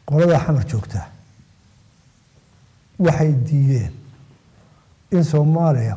qoladaa xamar joogtaa waxay diideen in soomaaliya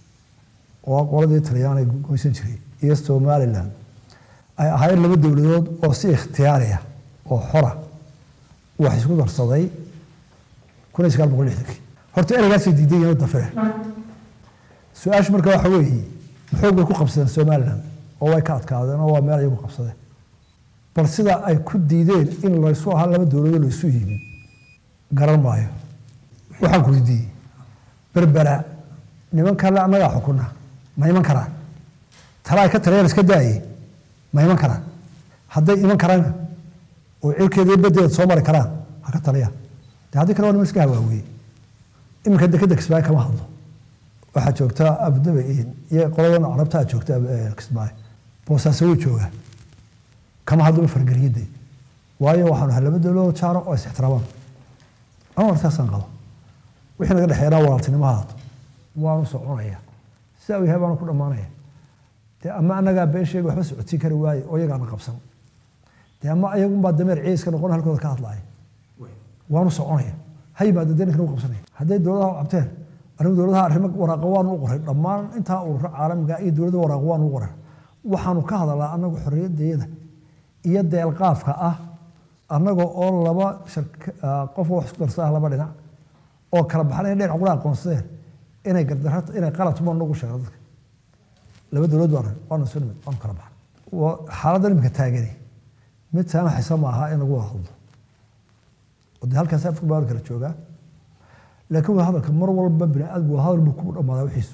oo qoladii talyaaniga goysan jiray iyo somalilan ay ahayd laba dowladood oo si ikhtiyaariya oo xora wax isku darsaday kun iyo sagaal boqol lixdankii horta ereygaasay diidan yihiin dafire su-aashu marka waxa weeye maxoog bay ku qabsadeen somalilan oo way ka adkaadeen oo waa meel ayagu qabsadeen bal sida ay ku diideen in laysu ahaa laba dowladood laysu yimid garan maayo waxaan ku weydiiyey berbera nimankan le annagaa xukuna ma iman karaan tala ay ka taliyaan iska daaye ma iman karaan hadday iman karaan oo cirkeeda iyo badeeda soo mari karaan ha ka taliyaan de haddii kale waa niman iska hawaawiye iminka dekeda kismaayo kama hadlo waxaa joogta abudabi iyo qoladan carabtaa joogta kismaayo boosaaso wuu joogaa kama hadlaba fargeliyadde waayo waxaanu ahay laba dowladood jaaro oo is ixtiraamaan ama wartaasaan qabo wixii naga dhexeynaa walaaltinimo haato waanu soconaya sidaa uu yahay baanu ku dhammaanaya dee ama annagaa been sheega waxba socodsiin kari waaye oo iyagaana qabsan dee ama ayagunbaa dameer ciiska noqon halkooda ka hadlaaya waanu soconaya ha yimaada dee ninkan u qabsanaya hadday dowladaha cabteen anigu dowladaha arrimo waraaqa waanu u qoray dhammaan intaa ururo caalamiga iyo dowladda waraaqa waanu u qoray waxaanu ka hadalaa annagu xorriyaddeeda iyo deelqaafka ah annaga oo laba qof wax isku darsaa laba dhinac oo kala baxnay dhinac qura aqoonsadeen inay gardarra inay qalad ma nagu sheego dadka laba dowlad baan waanu soo nimid waanu kala baxnay xaaladdan imika taagani mid saamaxaysa ma aha in lagu wada hadlo oo dee halkaas afka baa kala joogaa laakiin waa hadalka mar walba bini aadamku waa hadal buu ku dhammaadaa wixiisu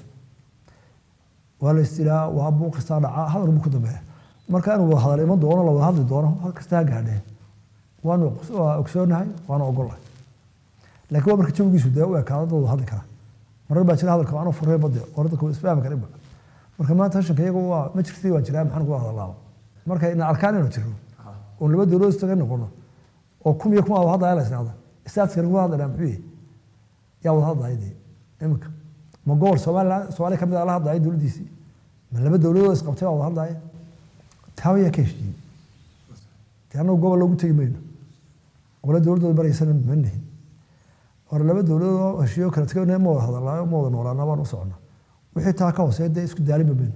waa la istilaa waa buuqistaa dhacaa hadal buu ku dambeeya marka inuu wada hadal iman doono la wada hadli doono hal kasta ha gaadheen waanu ogsoonahay waanu ogolahay laakiin waa marka jawigiisu dee u ekaada dad wada hadli kara marar baa jira hadalka waanu furray bade oo dadka isfahmi karinba marka maanta hashanka iyagu waa ma jirtii waa jiraa maxaan kuga hadalaaba marka ina arkaan inuu jiro oo laba dowladood istaga noqono oo kum iyo kuma wada hadlaya la isnacda istaaskani kuga hadlayaa muxuu yahay yaa wada hadlaya dee iminka ma gobol somaliland soomaaliya kamid a la hadlaya dowladdiisii ma laba dowladood isqabtay baa wada hadlaya taaba yaa ka heshiiyey dee annagu gobol loogu tegi mayno qole dowladdooda baraysana ma nihin hore laba dowladood oo heshiiyo kala tegay ma wada hadalaayo ma wada noolaana baan u socona wixii taa ka hooseeya dee isku daalima mayno